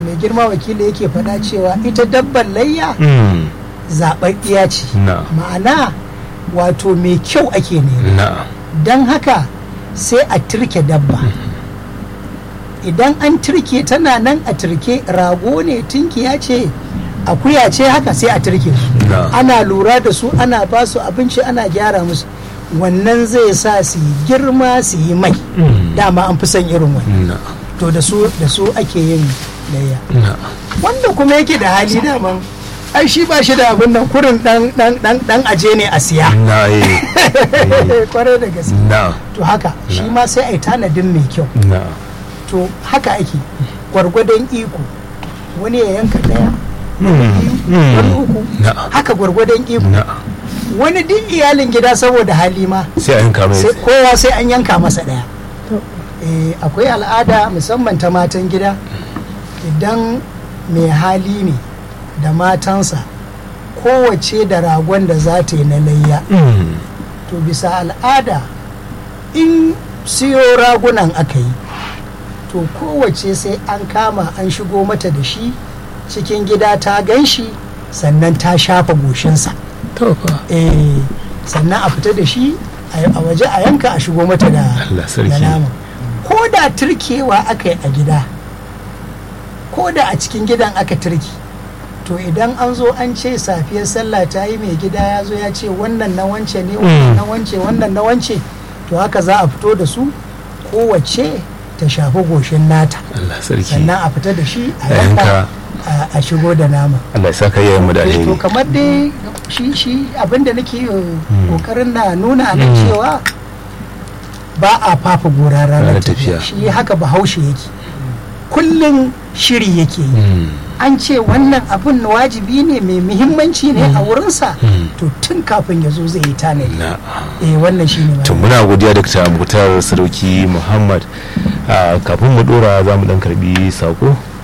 mai girma wakili yake faɗa cewa ita dabbar layya Mm. zaɓaɓɓiya ce na ma'ana wato mai kyau ake nema na don haka sai a turke dabba idan an turke tana nan a turke rago ne tunkiya ce akuya ce haka sai a turke su na ana lura da su ana ba su abinci ana gyara musu wannan zai sa su yi girma su yi mai Mm. dama an fi son irin wani na to da su da su ake yin layya na wanda kuma yake da hali daman ai shi ba shi da abin nan kurin dan dan dan dan aje ne a siya na eh kwarai da gaske na to haka shi ma sai a yi tanadin mai kyau na to haka ake gwargwadon iko wani ya yanka daya Mm. wani Mm. uku na haka gwargwadon iko na wani duk iyalin gida saboda hali ma sai a yanka mai sai kowa sai an yanka masa daya Eh, akwai al'ada musamman ta matan gida idan mai hali ne da matansa kowace da ragon da za ta yi na layya Mm. to bisa al'ada in siyo ragunan aka yi to kowace sai an kama an shigo mata da shi cikin gida ta gan shi sannan ta shafa goshinsa to fa eh sannan a fita da shi a a waje a yanka a shigo mata da Allah sarki. da nama ko da turkewa aka yi a gida ko da a cikin gidan aka turki to idan an zo an ce safiyar sallah ta yi mai gida ya zo ya ce wannan na wance ne wannan na wance wannan na wance to haka za a fito da su kowace ta shafi goshin nata Allah sarki sannan a fita da shi a A yanka. yanka a- a shigo da nama Allah ya saka yayin mu da Eh, to alheri kamar dai shi shi abinda nake kokarin na nuna a nan Mm. cewa ba a fafa gora ranar Ranar tafiya tafiya. shi haka bahaushe yake kullum shiri yake yi Mm. an ce wannan abin wajibi ne mai muhimmanci ne a wurinsa Mm. to tun kafin ya zo zai yi tanadi na eh wannan shine to ma muna godiya da ta mutar sarauki muhammad Ah, kafin mu dora za mu dan karbi sako